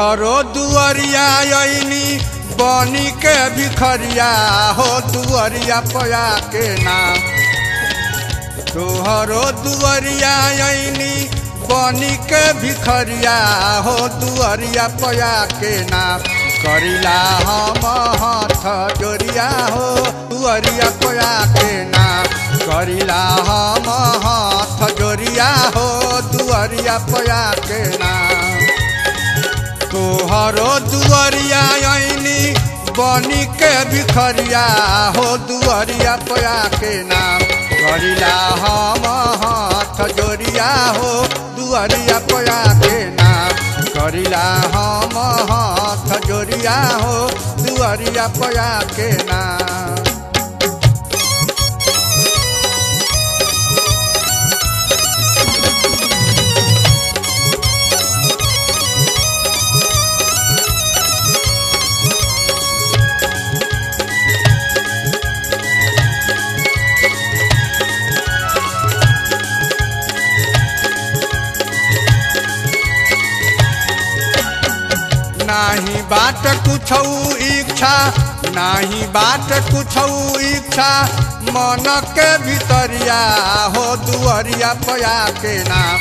तोहरो दुअरिया अइनी बनी के भिखरिया हो दुअरिया पया के नाम तोहरो दुअरिया अइनी बनी के भिखरिया हो दुअरिया पया के नाम करिला हम हाथ जोरिया हो दुअरिया पया के नाम करिला हम हाथ जोरिया हो दुअरिया पया के नाम तोहरो दुअरिया अइनी बनी के भिखरिया हो दुअरिया पया के नाम करिला हम हाथ जोरिया हो दुअरिया पया के नाम करिला हम हाथ जोरिया हो दुअरिया पया के नाम नाही बाट कुछौ इच्छा नाही बाट कुछौ इच्छा मन के भितरिया हो दुअरिया पया के नाम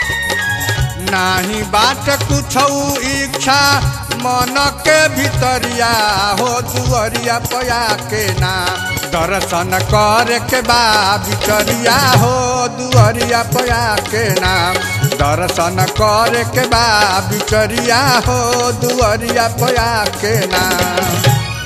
नाही बाट कुछौ इच्छा मन के भितरिया हो दुअरिया पया के नाम दर्शन करे के बा भितरिया हो दुअरिया पया के नाम दर्शन करे के बा भितरिया हो दुअरिया पया के नाम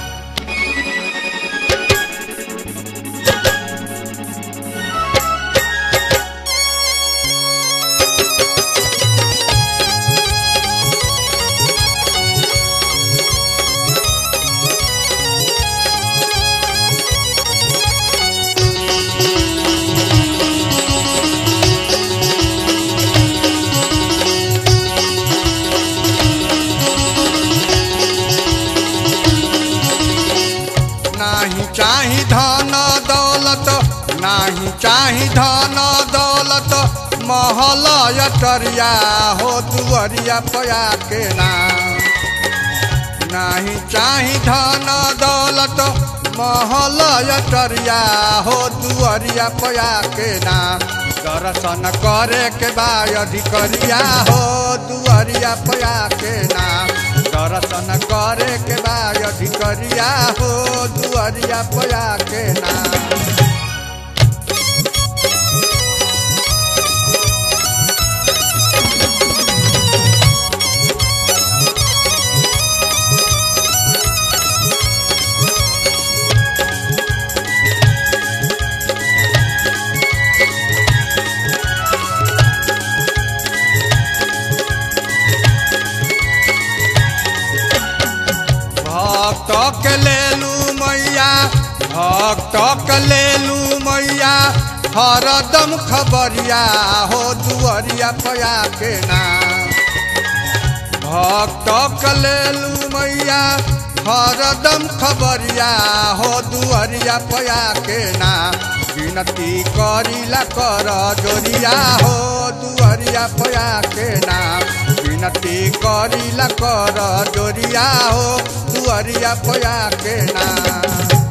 नाही चाही धन दौलत नाही चाही धन दौलत महल अटरिया हो दुअरिया पया के नाम नाही चाही धन दौलत महल अटरिया हो दुअरिया पया के नाम दर्शन करे के बा अधिकरिया हो दुअरिया पया के नाम दर्शन करे के बा अधिकरिया हो दुअरिया पया के नाम भक्त के लेलू मैया भक्त के लेलू मैया हरदम खबरिया हो दुअरिया पया के नाम भक्त के लेलू मैया हरदम खबरिया हो दुअरिया पया के नाम विनती करिला कर जोरिया हो दुअरिया पया के नाम विनती करिला कर जोरिया हो दुअरिया पया के नाम